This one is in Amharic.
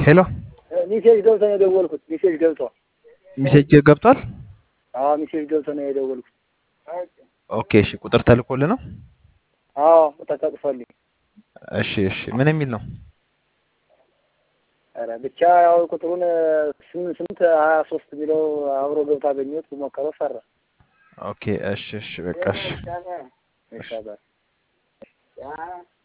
ሄሎ ሚሴጅ ገብቶ ነው የደወልኩት። ሚሴጅ ገብቶ ሚሴጅ ገብቷል። አዎ ሚሴጅ ገብቶ ነው የደወልኩት። ኦኬ እሺ፣ ቁጥር ተልኮልህ ነው? አዎ ተጠቅሶልኝ። እሺ እሺ፣ ምን የሚል ነው? ኧረ ብቻ ያው ቁጥሩን ስምንት ስምንት ሀያ ሶስት የሚለው አብሮ ገብቶ አገኘሁት። ሞከረው ሰራ። ኦኬ እሺ እሺ፣ በቃ እሺ። ይሻላል